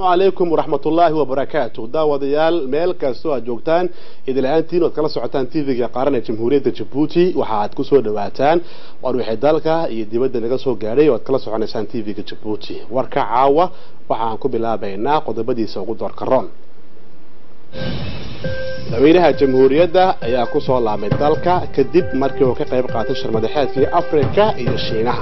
calaykum waraxmatullaahi wabarakaatu daawadayaal meel kastoo aad joogtaan idil ahaantiin oad kala socotaan tv-ga qaaran ee jamhuuriyadda jabuuti waxa aad kusoo dhawaataan war wixii dalka iyo dibadda naga soo gaadhay oo aad kala soconaysaan tv-ga jabuuti warka caawa waxa aan ku bilaabaynaa qodobadiisa ugu doorka roon madaxweynaha jamhuuriyadda ayaa kusoo laabmay dalka kadib markii uu ka qayb qaatay sharmadaxeedkii afrika iyo shiinaha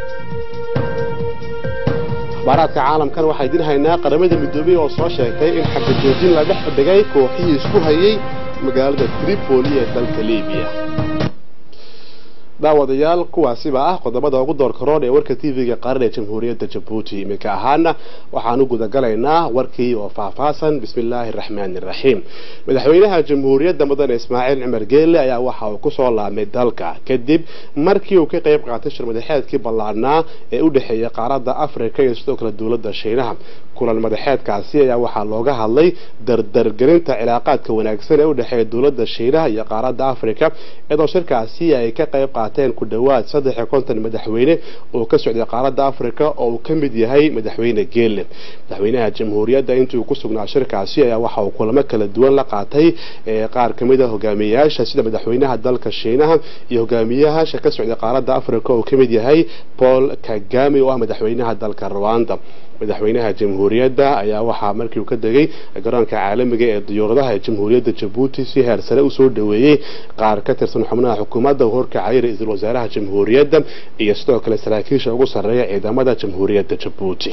akhbaaraadka caalamkan waxaa idin haynaa qaramada midoobey oo soo sheegtay in xabajoojin la dhex dhigay kooxihii isku hayay magaalada tripoli ee dalka libiya daawadayaal kuwaasiba ah qodobada ugu doorka roon ee warka tv-ga qaran ee jamhuuriyadda jabuuti iminka ahaana waxaan u gudagalaynaa warkii oo faahfaahsan bismi illaahi araxmaani iraxiim madaxweynaha jamhuuriyadda mudane ismaaciil cumar geelle ayaa waxa uu kusoo laabmay dalka kadib markii uu ka qayb qaatay shirmadaxeedkii ballaadhnaa ee u dhexeeya qaaradda afrika iyo sidoo kale dowladda shiinaha kulan madaxeedkaasi ayaa waxaa looga hadlay dardargelinta cilaaqaadka wanaagsan ee u dhexeeya dowladda shiinaha iyo qaaradda afrika iyadoo shirkaasi ay ka qayb qaateen ku dhowaad saddex iyo konton madaxweyne oo ka socday qaaradda afrika oo uu ka mid yahay madaxweyne geelle madaxweynaha jamhuuriyadda intii uu ku sugnaa shirkaasi ayaa waxa uu kulamo kala duwan la qaatay qaar ka mid a hogaamiyeyaasha sida madaxweynaha dalka shiinaha iyo hogaamiyayaasha ka socday qaaradda afrika oo ka mid yahay paul kagame oo ah madaxweynaha dalka rwanda madaxweynaha jamhuuriyadda ayaa waxaa markii uu ka degay garoonka caalamiga ee diyaaradaha ee jamhuuriyadda jabuuti si heer sare usoo dhaweeyey qaar ka tirsan xubnaha xukuumadda horkacay ra-iisul wasaaraha jamhuuriyadda iyo sidoo kale saraakiisha ugu sarreeya ciidamada jamhuuriyadda jabuuti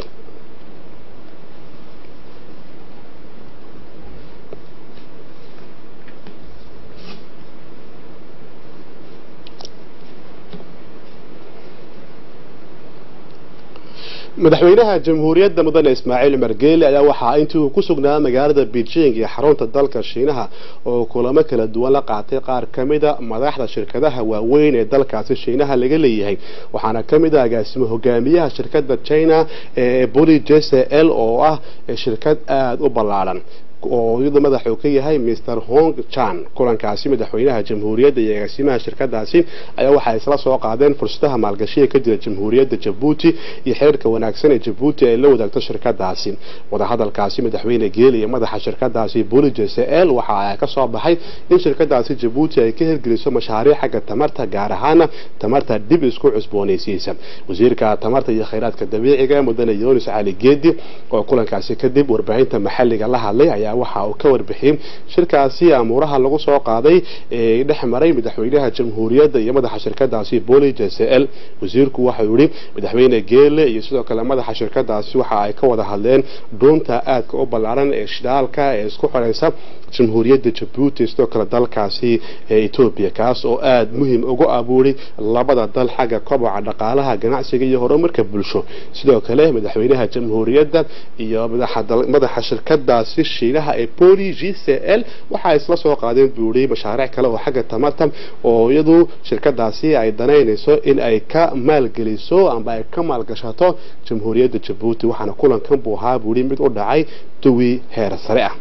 madaxweynaha jamhuuriyadda mudane ismaaciil cumar geele ayaa waxaa intii uu ku sugnaa magaalada beijing iyo xarunta dalka shiinaha oo kulamo kala duwan la qaatay qaar ka mida madaxda shirkadaha waaweyn ee dalkaasi shiinaha laga leeyahay waxaana ka mid ah agaasimo hogaamiyaha shirkadda china ee boli jcl oo ah shirkad aada u ballaadhan oo iyadu madaxa uu ka yahay mr hong chan kulankaasi madaxweynaha jamhuuriyadda iyo agaasimaha shirkadaasi ayaa waxay isla soo qaadeen fursadaha maalgashiga ka jira jamhuuriyadda jabuuti iyo xeerka wanaagsan ee jabuuti ay la wadaagto shirkadaasi wadahadalkaasi madaxweyne geeli iyo madaxa shirkadaasi boli jcl waxa ka soo baxay in shirkadaasi jabuuti ay ka hirgeliso mashaariic xagga tamarta gaar ahaana tamarta dib isku cusboonaysiisa wasiirka tamarta iyo khayraadka dabiiciga mudane yunis cali geedi oo kulankaasi kadib warbaahinta maxalliga la hadlay ayaa waxa uu ka warbixiyey shirkaasi amuuraha lagu soo qaaday ee dhex maray madaxweynaha jamhuuriyadda iyo madaxa shirkadaasi boli jcl wasiirku waxau yihi madaxweyne geele iyo sidoo kale madaxa shirkadaasi waxa ay ka wada hadleen dhuunta aadka u ballaaran ee shidaalka ee isku xoreysa jamhuuriyadda jabuuti sidoo kale dalkaasi ee etoobiya kaas oo aada muhiim ugu abuuray labada dal xagga koboca dhaqaalaha ganacsiga iyo horumarka bulsho sidoo kale madaxweynaha jamhuuriyadda iyo madaxa shirkadaasi shiinaha ee boli g c l waxa isla soo qaadeen buuri mashaariic kale oo xagga tamarta oo iyadu shirkadaasi ay danaynayso in ay ka maalgeliso amba ay ka maalgashato jamhuuriyadda jabuuti waxaana kulankan buu ahaa buuri mid u dhacay duwi heer sare ah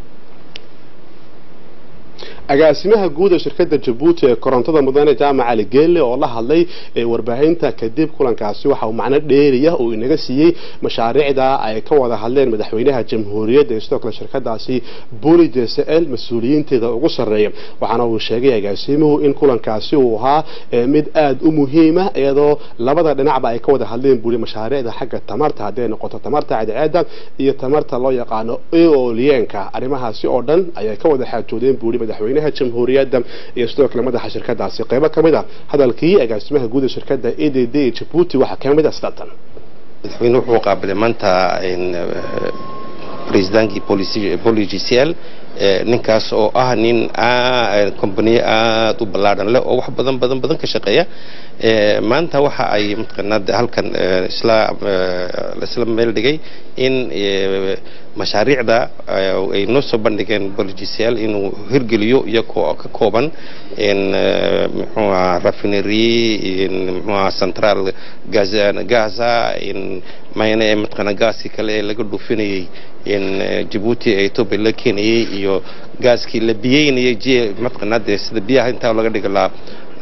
agaasimaha guud ee shirkadda jabuuti ee korontada mudane jaamac cali geelle oo la hadlay warbaahinta kadib kulankaasi waxa uu macno dheeriya uu inaga siiyey mashaariicda ay ka wada hadleen madaxweynaha jamhuuriyadda iyo sidoo kale shirkadaasi boli jcl mas-uuliyiinteeda ugu sarreeya waxaana uu sheegay agaasimuhu in kulankaasi uu ahaa mid aada u muhiima iyadoo labada dhinacba ay ka wada hadleen buli mashaariicda xagga tamarta hadday noqoto tamarta cadceeda iyo tamarta loo yaqaano eolienka arrimahaasi oo dhan ayay ka wada xaajoodeen buuri madaxweynaha jamhuuriyadda iyo sidoo kale madaxa shirkadaasi qeybo ka mid a hadalkii agaasimaha guud ee shirkadda e d d ee jabuuti waxaa ka mid a sidatan madaxweyne wuxuu qaabilay maanta presidentki boli g c l ninkaas oo ah nin companiye aada u ballaadhan leh oo wax badan badan badan ka shaqeeya maanta waxa ay mataqaanaa halkan isla isla meel dhigay in mashaariicda ay noo soo bandhigeen bolgcl inuu hirgeliyo iyagoo ka kooban muxuu aha raffinery muxuu aha central gaza mayne mataqaana gaaskii kale ee laga dhuufinayay jabuuti ee etoobiya la keenayay iyo gaaskii la biyeynayay j mataqaanaa dee sida biyaha intaa laga dhiga la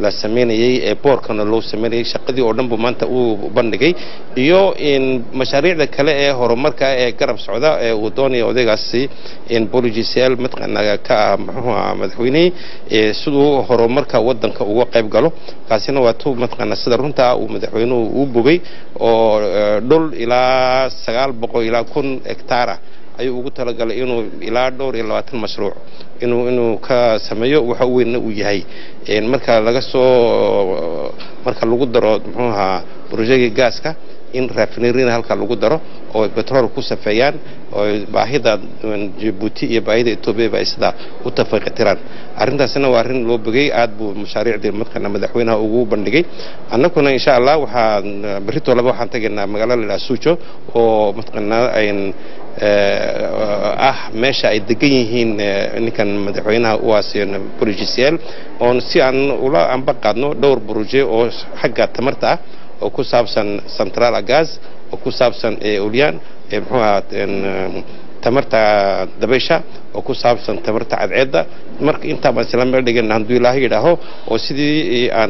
la sameynayay ee boorkana loo sameynayay shaqadii oo dhan buu maanta uu bandhigay iyo in mashaariicda kale ee horumarka ee garab socda ee uu doonaya odaygaasi in boligcl mataqaanaa ka ah muxuu ahaa madaxweynihii siduu horumarka wadanka uga qayb galo kaasina waa tu mataqaanaa sida runta uu madaxweynuhu uu bogay oo dhul ilaa sagaal boqol ilaa kun hectaar ah ayuu ugu talagalay inuu ilaa dhowr iyo labaatan mashruuc inuu inuu ka sameeyo waxa weynna uu yahay marka laga soo marka lagu daro muxuu ahaa brojegi gaaska in rafinerina halka lagu daro oo betrol ku safeeyaan oo baahida jabuuti iyo baahida etoobiyaba ay sidaa u tafaqitiraan arrintaasina waa arrin loo bogay aad buu mashaariicdii mataqaana madaxweynaha ugu bandhigay annaguna insha allah waxaan berrito laba waxaan tegaynaa magaalo la yidhaha suujo oo mataqaanaa ayn ah meesha ay degan yihiin ninkan madaxweynaha uwaasiyo brojcl oon si aan ula anba qaadno dhowr broje oo xagga tamarta ah oo ku saabsan central gas oo ku saabsan ulyan muxuu ahaa tamarta dabaysha oo ku saabsan tamarta cadceedda marka intaa baan isla meel dhigana hadduu ilaahay yidhaaho oo sidii aan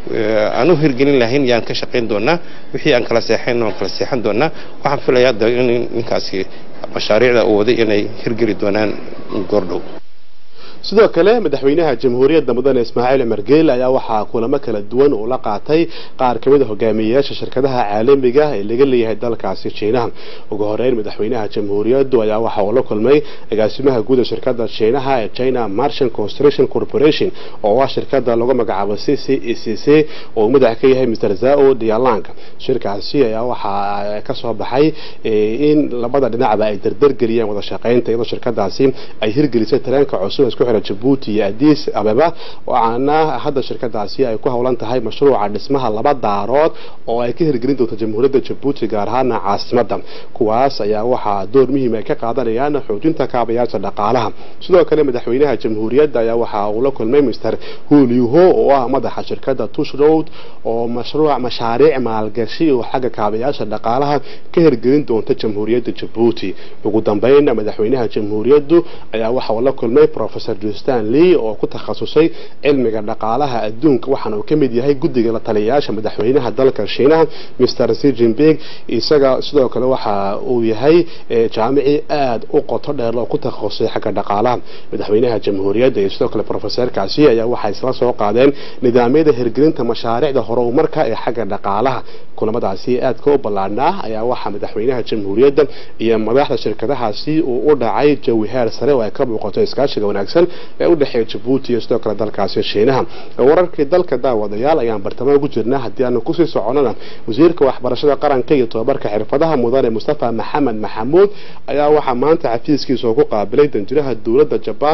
aan u hirgelin lahayn yaan ka shaqayn doonaa wixii aan kala seexayn waan kala seexan doonaa waxaan filayaa de in ninkaasi mashaariicda uu waday inay hirgeli doonaan goordhow sidoo kale madaxweynaha jamhuuriyadda mudane ismaaciil cumar geele ayaa waxaa kulamo kala duwan uu la qaatay qaar ka mid a hogaamiyeyaasha shirkadaha caalamiga ee laga leeyahay dalkaasi jiinaha ugu horeyn madaxweynaha jamhuuriyaddu ayaa waxa uu la kulmay agaasimaha guud ee shirkadda jiinaha ee china marchant construction corporation oo ah shirkada lagu magacaabo c c e c c oo madax ka yahay mr zao dialang shirkaasi ayaa waxaa ka soo baxay in labada dhinacba ay dardargeliyeen wada shaqaynta iyadoo shirkadaasi ay hirgelisay tareenka cusub isku jabuuti iyo addis ababa waxaana hadda shirkadaasi ay ku howlan tahay mashruuca dhismaha laba daarood oo ay ka hirgelin doonto jamhuuriyadda jabuuti gaar ahaana caasimadda kuwaas ayaa waxaa door muhiim ay ka qaadanayaan xoojinta kaabayaasha dhaqaalaha sidoo kale madaxweynaha jamhuuriyadda ayaa waxa uu la kulmay mr hulyuho oo ah madaxa shirkadda tush road oo mashruuc mashaariic maalgashi oo xagga kaabayaasha dhaqaalaha ka hirgelin doonta jamhuuriyadda jabuuti ugu dambeyn madaxweynaha jamhuuriyaddu ayaa waxa uu la kulmay professor justan lee oo ku takhasusay cilmiga dhaqaalaha adduunka waxaana uu ka mid yahay guddiga la taliyayaasha madaxweynaha dalka shiinaha mr c jinping isaga sidoo kale waxa uu yahay jaamici aada u qoto dheer oo ku takhasusay xagga dhaqaalaha madaxweynaha jamhuuriyadda iyo sidoo kale professorkaasi ayaa waxay isla soo qaadeen nidaamyada hirgelinta mashaariicda horumarka ee xagga dhaqaalaha kulamadaasi aadka u ballaadhnaa ayaa waxaa madaxweynaha jamhuuriyadda iyo madaxda shirkadahaasi uu u dhacay jawi heer sare oo ay ka muuqato iskaashiga wanaagsan ee u dhexeeya jabuuti iyo sidoo kale dalkaasi shiinaha wararkii dalka daawadayaal ayaan bartamo ugu jirnaa haddii aanu kusii soconana wasiirka waxbarashada qaranka iyo tobabarka xirfadaha mudane mustafa maxamed maxamuud ayaa waxaa maanta xafiiskiisa oo ku qaabilay danjiraha dowladda jabaan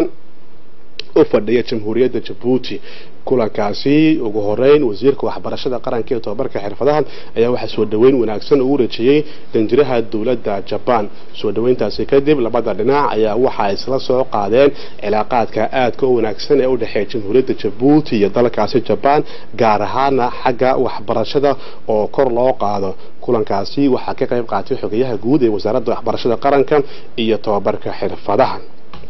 u fadhiya jamhuuriyadda jabuuti kulankaasi ugu horeyn wasiirka waxbarashada qaranka iyo tobabarka xirfadaha ayaa waxaa soo dhoweyn wanaagsan ugu rajiyey danjiraha dowladda jabaan soo dhoweyntaasi kadib labada dhinac ayaa waxaa isla soo qaadeen cilaaqaadka aadka u wanaagsan ee u dhexeeya jamhuuriyadda jabuuti iyo dalkaasi jabaan gaar ahaana xagga waxbarashada oo kor loo qaado kulankaasi waxaa ka qayb qaatay xogayaha guud ee wasaaradda waxbarashada qaranka iyo tobabarka xirfadaha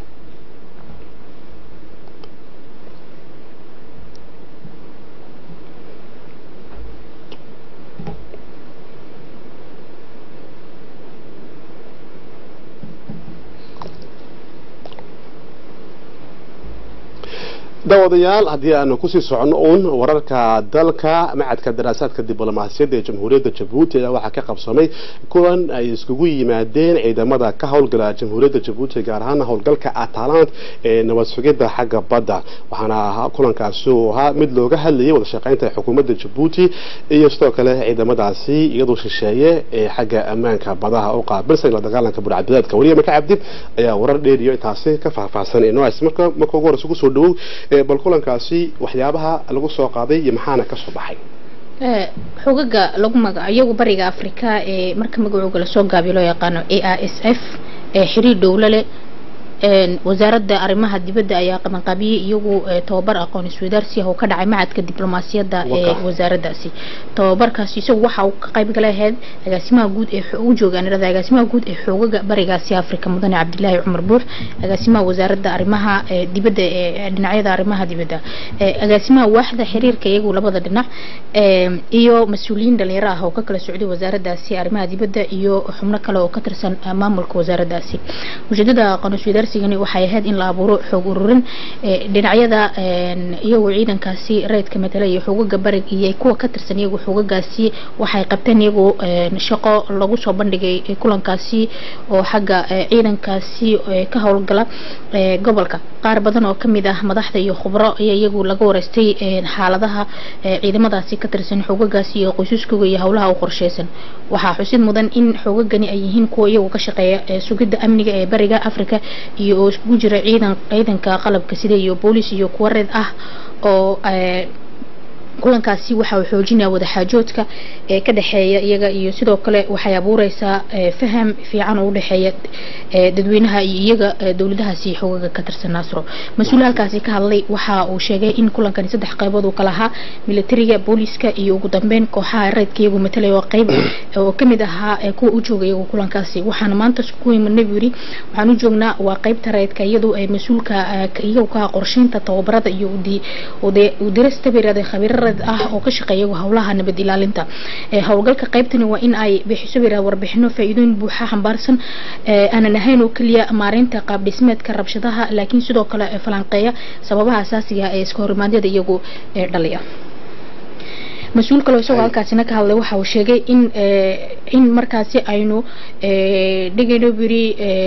daawadayaal haddii aanu kusii soconno uun wararka dalka macadka daraasaadka diblomaasiyadda ee jamhuuriyadda jabuuti ayaa waxaa ka qabsamay kulan ay iskugu yimaadeen ciidamada ka howlgala jamhuuriyadda jabuuti gaar ahaan howlgalka atalant ee nabad sugidda xagga badda waxaana kulankaasi uu ahaa mid looga hadlayay wada shaqaynta xukuumadda jabuuti iyo sidoo kale ciidamadaasi iyadoo shisheeye ee xagga ammaanka badaha u qaabilsan la dagaalanka burcadbadeedka weliya maka cabdi ayaa warar dheeriyo intaasi ka faahfaahsan inoo marka marka ugu horeysa kusoo dhawow bal kulankaasi waxyaabaha lagu soo qaaday iyo maxaana ka soo baxay xogaga lagu magaco iyagu bariga africa ee marka magacooga lasoo gaabiyo loo yaqaano a r s f ee xiriir dhowlo leh wasaaradda arrimaha dibadda ayaa qabanqaabiyey iyagu tababar aqoon isweydaarsi ah oo ka dhacay macadka diblomaasiyadda ee wasaaraddaasi tababarkaasi isagu waxa uu ka qayb galay ahayd agaasimaha guud ee u joogaan irada agaasimaha guud ee xoogaga barigaasi afrika mudane cabdilaahi cumar buux agaasimaha wasaaradda arrimaha dibadda ee dhinacyada arrimaha dibadda agaasimaha waaxda xiriirka iyagu labada dhinac iyo mas-uuliyiin dhalinyaro ah oo ka kala socday wasaaraddaasi arrimaha dibadda iyo xubno kale oo ka tirsan maamulka wasaaraddaasi ujeedada aqoon isweydaarsigani waxay ahayd in la abuuro xoog ururin dhinacyada iyagoo ciidankaasi rayidka matala iyo xoogaga barig iyo kuwa ka tirsan iyagu xoogagaasi waxay qabteen iyagoo shaqo lagu soo bandhigay kulankaasi oo xagga ciidankaasi ka howlgala gobolka qaar badan oo kamid ah madaxda iyo khubro ayaa iyagu laga wareystay xaaladaha ciidamadaasi ka tirsan xoogagaasi iyo qoysaskooga iyo howlaha u qorsheysan waxaa xusid mudan in xoogagani ay yihiin kuwa iyagu ka shaqeeya sugidda amniga ee bariga africa iyo oo iskugu jira ciidan ciidanka qalabka sida iyo boolis iyo kuwa reed ah oo kulankaasi waxa uu xoojinaya wadaxaajoodka ee ka dhexeeya iyaga iyo sidoo kale waxay abuureysaa faham fiican oo u dhexeeya dadweynaha iyo iyaga dowladahaasi xoogaga ka tirsan naasro mas-uul halkaasi ka hadlay waxa uu sheegay in kulankani saddex qaybood uu kala ahaa militariga booliska iyo ugu dambeyn kooxaha reedka iyagu matalaya oo qayb oo kamid ahaa kuwa u jooga iyagu kulankaasi waxaana maanta ku imanay buu yiri waxaan u joognaa waa qaybta reedka iyadu ay mas-uulka iyagu ka qorsheynta tababarada iyo udirasta beerada khabiirada ah oo ka shaqeeya howlaha nabad ilaalinta howlgalka qaybtani waa in ay bixiso beerada warbixino faa'iidooyin buuxa xambaarsan aanan ahayn oo keliya maareynta qaab dhismeedka rabshadaha laakiin sidoo kale falanqeeya sababaha asaasiga ee iska horimaadyada iyagu dhaliya mas-uul kaloo isagoo halkaasina ka hadlay waxa uu sheegay in in markaasi aynu dhigayno biri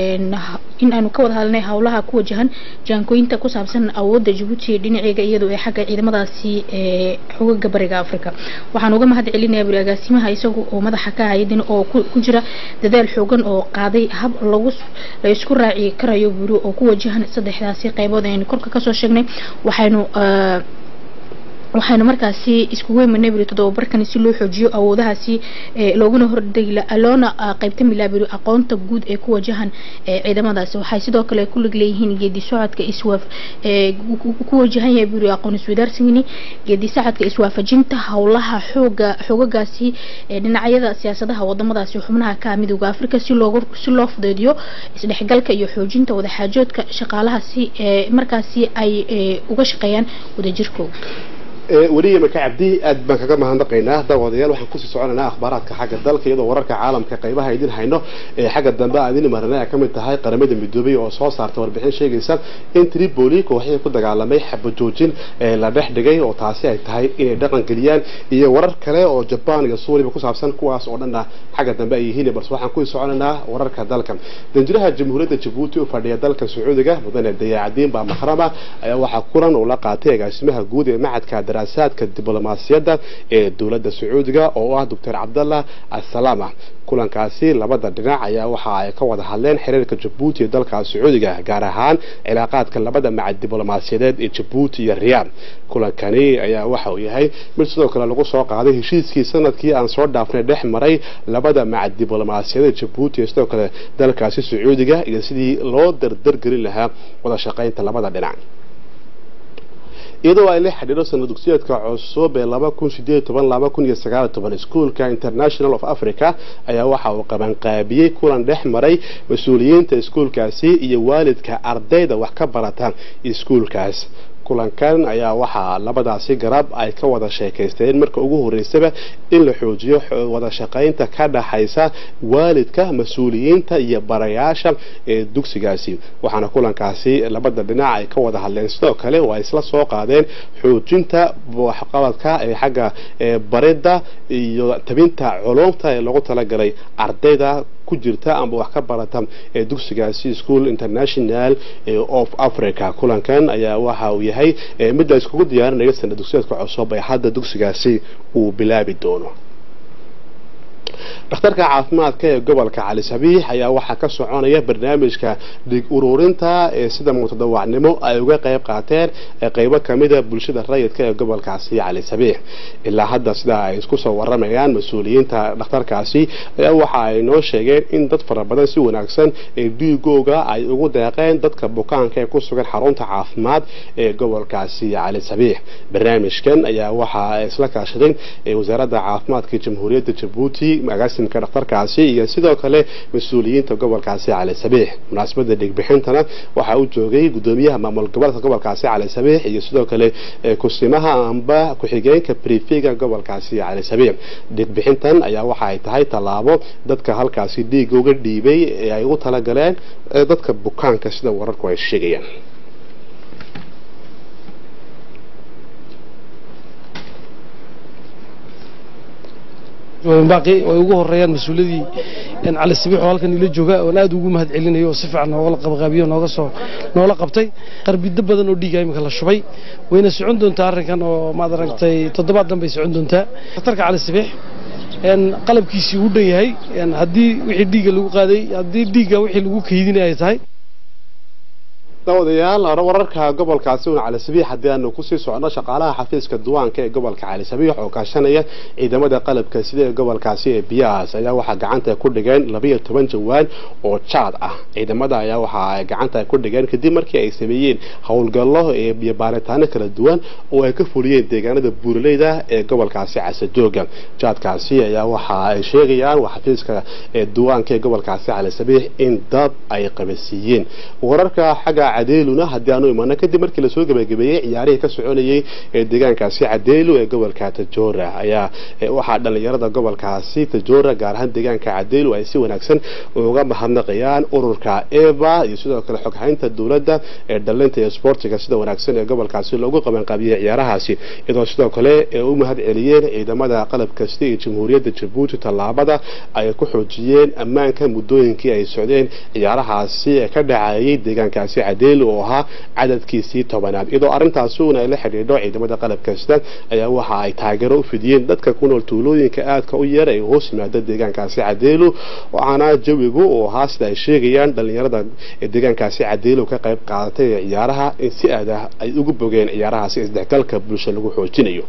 in aynu ka wada hadalnay howlaha ku wajahan jaankooyinta ku saabsan awoodda jabuuti dhinaceega iyadoo ee xagga ciidamadaasi xogaga bariga africa waxaan uga mahad celinayaa biri agaasimaha isagu oo madaxa ka hayadin oo ku jira dadaal xoogan oo qaaday hab lagu la isku raaci karayo biri oo ku wajahan saddexdaasi qaybood aynu korka kasoo sheegnay waxaynu waxaynu markaasi iskugu imanay biri todobabarkani si loo xoojiyo awoodahaasi looguna hordegi loona qaybtami laha biri aqoonta guud ee ku wajahan ciidamadaasi waxay sidoo kale ku lig leeyihiin geedi socodka iswaaf ku wajahan yahay biri aqoon iswadaarsigani geedi socodka iswaafajinta howlaha xooga xoogagaasi dhinacyada siyaasadaha wadamadaasi xubnaha ka midowga africa si loogu si loo fudeediyo isdhexgalka iyo xoojinta wadaxaajoodka shaqaalahaasi markaasi ay uga shaqeeyaan wadajirkooda weliya maka cabdi aad baan kaga mahadnaqaynaa daawadayaal waxaan kusii soconaynaa akhbaaraadka xagga dalka iyadoo wararka caalamka qaybaha idin hayno ee xagga dambe aan idin marnay ay kamid tahay qaramada midoobay oo soo saarta warbixin sheegaysa in tripoli kooxihii ku dagaalamay xabajoojin la dhex dhigay oo taasi ay tahay inay dhaqan geliyaan iyo warar kale oo jabaan iyo suuriba ku saabsan kuwaas oo dhanna xagga dambe ay yihiin balse waxaan kusii soconaynaa wararka dalka danjiraha jamhuuriyadda jabuuti u fadhiya dalka sacuudiga mudane dayaacadiin baa mahrama ayaa waxaa kulan uu la qaatay agaasimaha guud ee macadka daraasaadka diblomaasiyadda ee dowladda sacuudiga oo ah doctor cabdallah assalaama kulankaasi labada dhinac ayaa waxa ay ka wada hadleen xiriirka jabuuti ee dalka sacuudiga gaar ahaan cilaaqaadka labada macad diblomaasiyadeed ee jabuuti iyo riyaad kulankani ayaa waxa uu yahay mid sidoo kale lagu soo qaaday heshiiskii sanadkii aan soo dhaafnay dhex maray labada macad diblomaasiyadeed jabuuti iyo sidoo kale dalkaasi sacuudiga iyo sidii loo dardargelin lahaa wada shaqaynta labada dhinac iyadoo ay la xidhiidho sanad dugsiyeedka cusub ee laba kun sideed toban laba kun iyo sagaal toban iskuolka international of africa ayaa waxa uu qabanqaabiyey kulan dhex maray mas-uuliyiinta iskuolkaasi iyo waalidka ardayda wax ka barata iskuolkaas kulankan ayaa waxaa labadaasi garab ay ka wada sheekaysteen marka ugu horeysaba in la xoojiyo wada shaqaynta ka dhaxaysa waalidka mas-uuliyiinta iyo barayaasha ee dugsigaasi waxaana kulankaasi labada dhinac ay ka wada hadleen sidoo kale oo ay isla soo qaadeen xoojinta waxqabadka ee xagga baridda iyo tabinta culumta ee lagu talagalay ardayda ku jirta amba wax ka barata ee dugsigaasi school international of africa kulankan ayaa waxa uu yahay mid la iskugu diyaarinayo sanad dugsiyeedka cusub ee hadda dugsigaasi uu bilaabi doono dhakhtarka caafimaadka ee gobolka cali sabiix ayaa waxaa ka soconaya barnaamijka dhig ururinta ee sida mutadawacnimo ay uga qayb qaateen qeybo kamida bulshada rayidka ee gobolkaasi cali sabiix ilaa hadda sida ay isku soo waramayaan mas-uuliyiinta dhakhtarkaasi ayaa waxa ay noo sheegeen in dad fara badan si wanaagsan ee dhiigooga ay ugu deeqeen dadka bukaanka ee ku sugan xarunta caafimaad ee gobolkaasi cali sabiix barnaamijkan ayaa waxaa isla kaashadeen wasaaradda caafimaadka jamhuuriyadda jabuuti agaasimka dhakhtarkaasi iyo sidoo kale mas-uuliyiinta gobolkaasi cali sabiix munaasabada dhigbixintana waxaa u joogay gudoomiyaha maamul gobolka gobolkaasi cali sabiix iyo sidoo kale kusimaha amba ku-xigeenka brifiga gobolkaasi cali sabiix dhigbixintan ayaa waxa ay tahay tallaabo dadka halkaasi dhiiga uga dhiibay ee ay u talagaleen dadka bukaanka sida wararku ay sheegayaan baaqi ay ugu horeeyaan mas-uuladii cali sabiix oo halkan ila jooga oon aad ugu mahad celinayo oo si fiican nooga qabqaabiyo nooga soo noola qabtay qarbido badan oo dhiiga imika la shubay wayna socon doontaa arrinkan oo maad aragtay toddobaad dan bay socon doontaa dhakhtarka cali sabiix qalabkiisii uu dhan yahay haddii wixii dhiigga lagu qaaday haddii dhiigga wixii lagu kaydinay ay tahay dawadayaal wararka gobolkaasi una cali sabiix haddii aanu kusii socono shaqaalaha xafiiska duwaanka ee gobolka cali sabiix oo kaashanaya ciidamada qalabka sida ee gobolkaasi ee biyahaas ayaa waxaa gacanta ku dhigeen labiyo toban jawaan oo jaad ah ciidamada ayaa waxa ay gacanta ku dhigeen kadib markii ay sameeyeen howlgallo iyo baaritaano kala duwan oo ay ka fuliyeen deegaanada buuraleyda ee gobolkaasi casadooga jaadkaasi ayaa waxa ay sheegayaan xafiiska duwaanka ee gobolkaasi cali sabiix in dad ay qabasiiyeen wararka xagga cadeeluna haddii aanu imano kadib markii lasoo gabagabeeyey ciyaarihii ka soconayay ee deegaankaasi cadeelu ee gobolka tajoora ayaa waxaa dhalinyarada gobolkaasi tajoora gaar ahaan deegaanka cadeelu ay si wanaagsan uga mahadnaqayaan ururka eva iyo sidoo kale xoghaynta dowladda ee dhalinta iyo sportiga sida wanaagsan ee gobolkaasi loogu qabanqaabiyey ciyaarahaasi iyadoo sidoo kale u mahad celiyeen ciidamada qalab kasta ee jamhuuriyadda jabuuti tallaabada ay ku xoojiyeen ammaanka muddooyinkii ay socdeen ciyaarahaasi ee ka dhacayay deegaankaasi cadeelu oo ahaa cadadkiisii tobanaad iyadoo arrintaasi una ay la xidhiidho ciidamada qalab kasta ayaa waxa ay taageero u fidiyeen dadka ku nool tuulooyinka aadka u yar ee hoos yimaada deegaankaasi cadeelu waxaana jawigu oo ahaa sida ay sheegayaan dhalinyarada deegaankaasi cadeelu ka qayb qaadatay ee ciyaaraha in si aad ah ay ugu bogeen ciyaarahaasi isdhexgalka bulsho lagu xoojinayo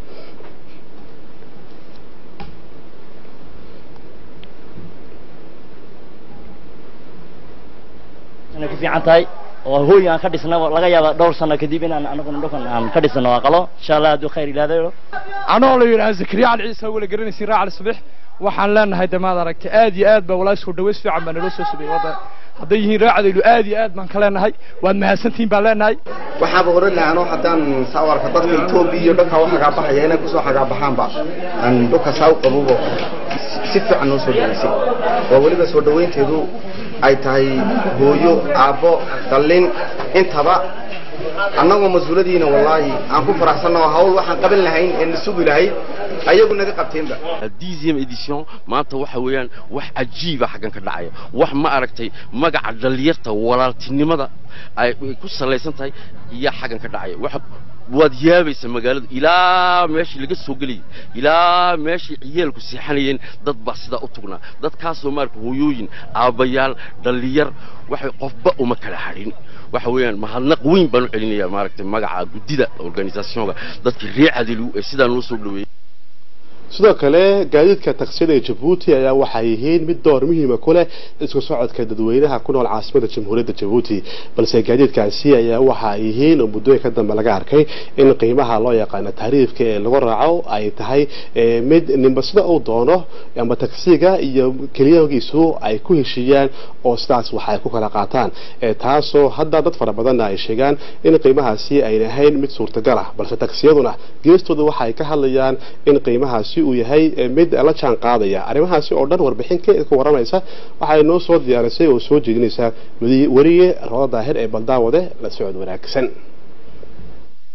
ku fiican tahay oo hooy aan ka dhisna laga yaaba dhowr sano kadib inaan anaguna dhulkan aan ka dhisno aqalo insha allah hadduu khayr ilaadayo anoo la yidhaha zakariya cali ciise wala garanaysin raa cali sabiix waxaan leenahay damaad aragta aad iyo aad baa walaa soo dhaweys fiican baa naloo soo sameeyey wadda hadday yihiin raacdaylu aad iyo aad baan ka leenahay waad mahadsantihiin baan leenahay waxaaba oran lahaa anoo haddaan saawarka dadka etoobiya iyo dhanka u xagaabaxaya inay kusoo xagaabaxaanba aan dhulka saa u qabubo si fiican noo soo dhaweysay oo weliba soo dhaweynteedu ay tahay hooyo aabbo dallin intaba annagoo mas-uuladiina wallaahi aan ku faraxsanno hawl waxaan qaban lahayn ee na sugi lahayd ayagu naga qabteenba dixième édition maanta waxa weeyaan wax cajiiba xaggan ka dhacaya wax ma aragtay magaca dhalinyarta walaaltinimada ay ku salaysan tahay iyo xaggan ka dhacaya wax waad yaabaysa magaalada ilaa meeshii laga soo gelayay ilaa meeshii ciyaalku seexanayeen dad baa sidaa u tugnaa dadkaasoo maarka hooyooyin aabbayaal dhallinyar waxay qofba uma kala hadhin waxa weeyaan mahadnaq weyn baan u celinayaa maaragtay magaca guddida organisationka dadkii reer cadilu ee sidaa noo soo dhaweeyey sidoo kale gaadiidka taksiyada ee jabuuti ayaa waxay yihiin mid door muhiima ku leh isku socodka dadweynaha ku nool caasimada jamhuuriyadda jabuuti balse gaadiidkaasi ayaa waxa ay yihiin oo muddooyinka dambe laga arkay in qiimaha loo yaqaano taariifka ee lagu raaco ay tahay mid ninba sida uu doono ama taksiga iyo keliyagiisu ay ku heshiiyaan oo sidaas wax ay ku kala qaataan taasoo hadda dad fara badanna ay sheegaan in qiimahaasi ayna ahayn mid suurtagal ah balse taksiyaduna geestooda waxa ay ka hadlayaan in qiimahaasi uu yahay mid la jaan qaadaya arrimahaasi oo dhan warbixin ka waramaysa waxay noo soo diyaarisay oo soo jeedinaysaa weriye rodo daahir ee baldaawade la socod wanaagsan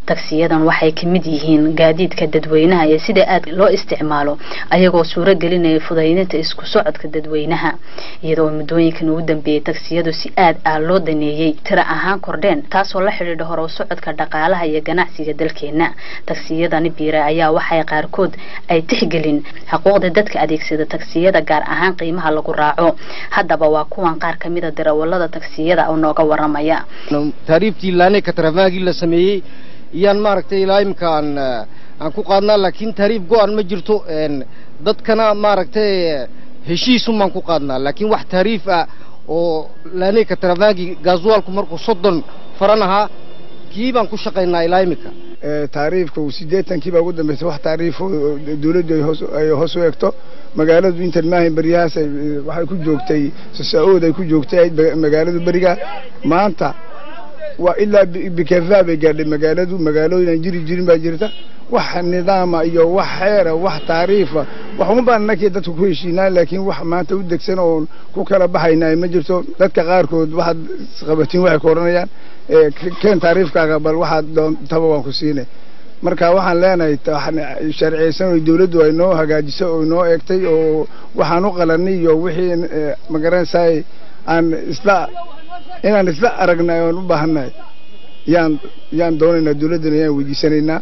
tagsiyadan waxay ka mid yihiin gaadiidka dadweynaha iyo sida aad loo isticmaalo ayagoo suuro gelinaya fudaydinta isku socodka dadweynaha iyadoo muddooyinkan ugu dambeeyey tagsiyadu si aad ah loo daneeyey tira ahaan kordheen taasoo la xidhiidha hore u socodka dhaqaalaha iyo ganacsiga dalkeena tagsiyadani biira ayaa waxay qaarkood ay tixgelin xuquuqda dadka adeegsada tagsiyada gaar ahaan qiimaha lagu raaco haddaba waa kuwan qaar ka mid a darawalada tagsiyada oo nooga waramaya taariiftii laanay kataramaagii la sameeyey iyaan maaragtay ilaa imika aan aan ku qaadnaa laakiin taariif go-an ma jirto dadkana maaragtay heshiisumaan ku qaadnaa laakiin wax taariif ah oo laanay kataramaagi gaaswaalku markuu soddon faran ahaa kii baan ku shaqaynaa ilaa imika taariifka siddeetankii baa ugu dambeysay wax taariifo dawladdu ay hoos u egto magaaladu intan maahayn beryahaas waxay ku joogtay sasa-ood ay ku joogtay magaaladu beriga maanta waa ilaa bikefaa bay gaadhay magaaladu magaalooyin aan jiri jirin baa jirta wax nidaama iyo wax xeera wax taariifa wax uma baan nakii dadku ku heshiinaa laakiin wax maanta u degsan oon ku kala baxaynaa ma jirto dadka qaarkood waxaad qabatiin waxay ku odhanayaan keen taariifkaaga bal waxaad doontaba waan ku siinay marka waxaan leenahay sharciyeysan oo dawladdu ay noo hagaajisay oo noo eegtay oo waxaan u qalanay iyo wixii magaranaysaay aan isla inaan isla aragnay oon u baahannahay yaan yaan doonaynaa dawladdana yaan weydiisanaynaa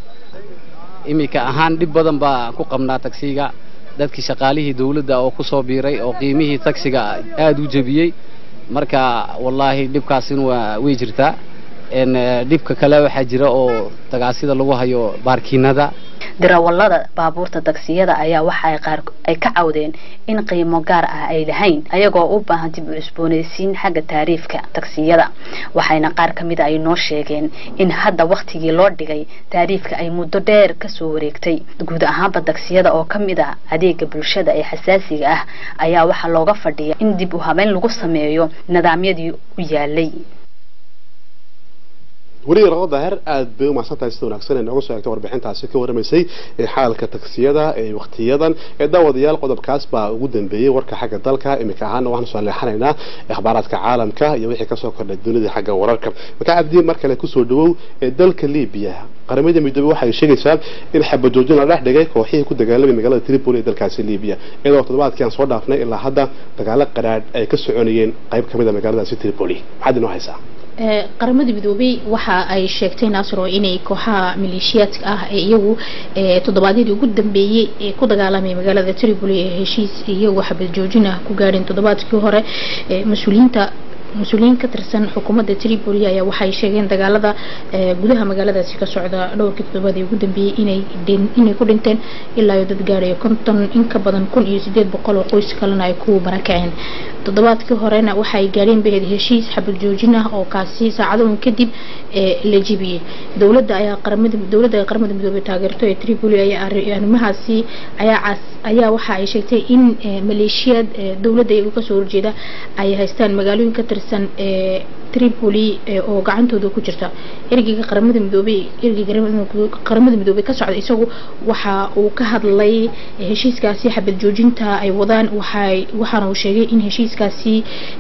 iminka ahaan dhib badan baa ku qabnaa tagsiga dadkii shaqaalihii dawladda oo ku soo biiray oo qiimihii tagsiga aada u jebiyey marka wallaahi dhibkaasin waa way jirtaa dhibka kale waxaa jira oo tagaasida lagu hayo baarkiinada darawallada baabuurta tagsiyada ayaa waxa ay qaar ay ka cawdeen in qiimo gaar ah ay lahayn ayagoo u baahan dib u cusboonaysiin xagga taariifka tagsiyada waxayna qaar ka mid a ay noo sheegeen in hadda wakhtigii loo dhigay taariifka ay muddo dheer kasoo wareegtay guud ahaanba tagsiyada oo ka mid ah adeega bulshada ee xasaasiga ah ayaa waxaa looga fadhiya in dib u habeyn lagu sameeyo nidaamyadii u yaalay weliga raqo daahir aad bay u mahadsantahay sida wanaagsan ee nooga soo eegtay warbixintaasi ka warramaysay ee xaalka tagsiyada ee waqtiyadan ee daawadayaal qodobkaas baa ugu dambeeyey warka xagga dalka iminka ahaana waxaan soo leexanaynaa akhbaaraadka caalamka iyo wixii kasoo kordhay dunida xagga wararka markaa cabdiin mar kale kusoo dhawow ee dalka libiya qaramada midoobey waxay sheegaysaa in xabajoojin la dhex dhigay kooxihii ku dagaalamay magaalada tripoli ee dalkaasi libiya iyadoo toddobaadkii aan soo dhaafnay ilaa hadda dagaalo qaraadh ay ka soconayeen qayb ka mid a magaaladaasi tripoli maxaad inoo haysaa qaramada midoobey waxa ay sheegtay naasiro inay kooxaha maleeshiyaadka ah ee iyagu toddobaadyadii ugu dambeeyey ee ku dagaalamay magaalada tripoli ee heshiis iyagu xabad joojin ah ku gaadheen toddobaadkii hore mas-uuliyiinta mas-uuliyiin ka tirsan xukuumadda tripoli ayaa waxay sheegeen dagaalada gudaha magaaladaasi ka socda dhowrkii toddobaadii ugu dambeeyey inay inay ku dhinteen ilaa iyo dad gaadhayo konton in ka badan kun iyo sideed boqol oo qoys kalena ay ku barakaceen toddobaadkii horena waxay gaadheen baheed heshiis xabad joojin ah oo kaasi saacadoon kadib la jebiyey dowladda ayaa qaramada dowladda ay qaramada midoobay taageerto ee tripoli ayaa arrimahaasi ayaa ayaa waxa ay sheegtay in maleeshiyaad dowladda iyagu kasoo horjeeda ay haystaan magaalooyin ka tirsan ee tripoli oo gacantooda ku jirta ergeyga qaramada midoobey ergeyga qaramada midoobey ka socda isagu waxa uu ka hadlay heshiiskaasi xabad joojinta ay wadaan waxay waxaana uu sheegay in heshiiskaasi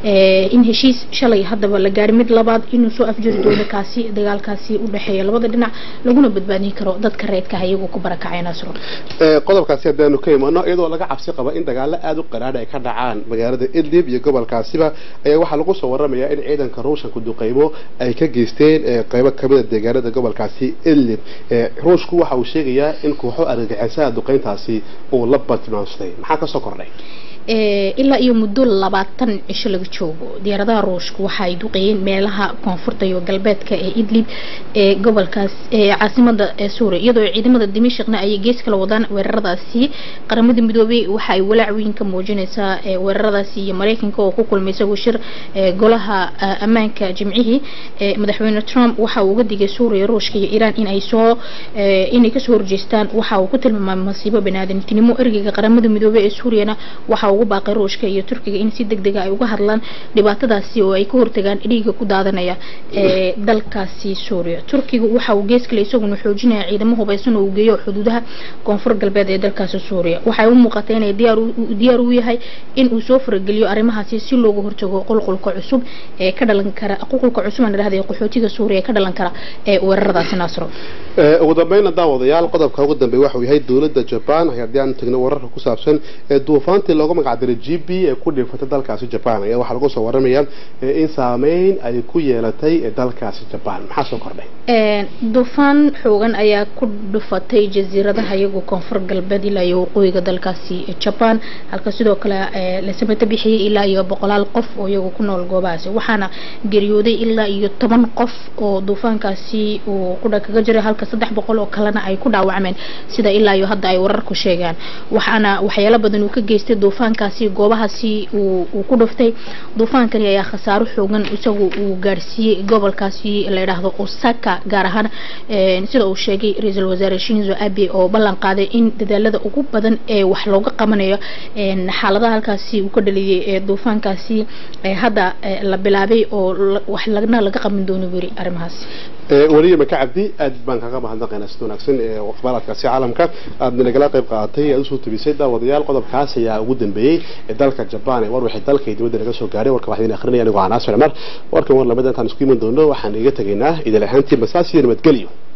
in heshiis shalay haddaba la gaari mid labaad inuu soo afjiri doono kaasi dagaalkaasi u dhexeeya labada dhinac laguna badbaadin karo dadka reedka ah iyagoo ku barakacay nasro qodobkaasi haddaanu ka imano iyadoo laga cabsi qaba in dagaalo aada u qaraadh ay ka dhacaan magaalada idlib iyo gobolkaasiba ayaa waxaa lagu soo waramayaa in ciidanka ruushka duqeymo ay ka geysteen qeybo kamida deegaanada gobolkaasi idlib ruushku waxa uu sheegayaa in kooxo argagixisaha duqeyntaasi uu la badmaansaday maxaa kasoo kordhay ilaa iyo muddo labaatan cisho laga joogo diyaaradaha ruushka waxa ay duqeeyeen meelaha koonfurta iyo galbeedka ee idlib ee gobolkaas ee caasimada ee suuriya iyadoo ciidamada dimashqna ay gees kala wadaan weeraradaasi qaramada midoobey waxa ay walaac weyn ka muujinaysaa weeraradaasi iyo mareykanka oo ku kulmay isagoo shir golaha ammaanka jimcihii madaxweyne trump waxa uu uga digay suuriya ruushka iyo iiraan in ay soo inay kasoo horjeestaan waxa uu ku tilmaamay masiibo baniaadantinimo ergeyga qaramada midoobey ee suuriyana waxa waxa ugu baaqay ruushka iyo turkiga in si deg dega ay uga hadlaan dhibaatadaasi oo ay ka hortagaan dhiiga ku daadanaya ee dalkaasi suuriya turkiga waxa uu gees kale isaguna xoojinaya ciidamo hubeysan oo uu geeyo xuduudaha koonfur galbeed ee dalkaasi suuriya waxay u muuqatay inay diyaar diyaar u yahay in uu soo farageliyo arrimahaasi si looga hortago qulqulka cusub ee ka dhalan kara qulqulka cusub aan idhahday qaxootiga suuriya ee ka dhalan kara ee weeraradaasi naasro ugu dambeynna daawadayaal qodobka ugu dambeeya waxa uu yahay dowladda jaban haddii aan tagno wararka ku saabsan ee duufaantii loogu magacdiray g b ee ku dhifatay dalkaasi jaban ayaa waxaa lagu soo waramayaa in saameyn ay ku yeelatay dalkaasi jaban maxaa soo kordhay duufaan xoogan ayaa ku dhufatay jasiiradaha iyagoo koonfur galbeed ilaa iyo waqooyiga dalkaasi jaban halka sidoo kale la samata bixiyey ilaa iyo boqolaal qof oo iyagu ku nool goobahaasi waxaana geeriyooday ilaa iyo toban qof oo duufaankaasi uu qudha kaga jiray halka saddex boqol oo kalena ay ku dhaawacmeen sida ilaa iyo hadda ay wararku sheegaan waxaana waxyaalo badan uu ka geystay duufaankaasi goobahaasi uu ku dhuftay duufaankani ayaa khasaaro xoogan isagu uu gaarsiiyey gobolkaasi la yidhaahdo osaka gaar ahaan sida uu sheegay ra-iisul wasaare shinzo abe oo ballan qaaday in dadaalada ugu badan ee wax looga qabanayo xaaladaha halkaasi uu ka dhaliyey ee duufaankaasi hadda la bilaabay oo wax lagna laga qaban doono weri arrimahaas weliya maka cabdi aad baan kaga mahadnaqaynaa sida wanaagsan ee akhbaaraadkaasi caalamka aadna nagala qayb qaadatay aad usoo tebisay daawadayaal qodobkaas ayaa ugu dambeeyey ee dalka jabaan ee war wixii dalka iyo dibadda naga soo gaaray warka waxaan idin akhrinaya anigoo canaas cumar warkan war lamid intaan isku iman doono waxaan iga tegaynaa idil ahaantii masaas iyo nabadgelyo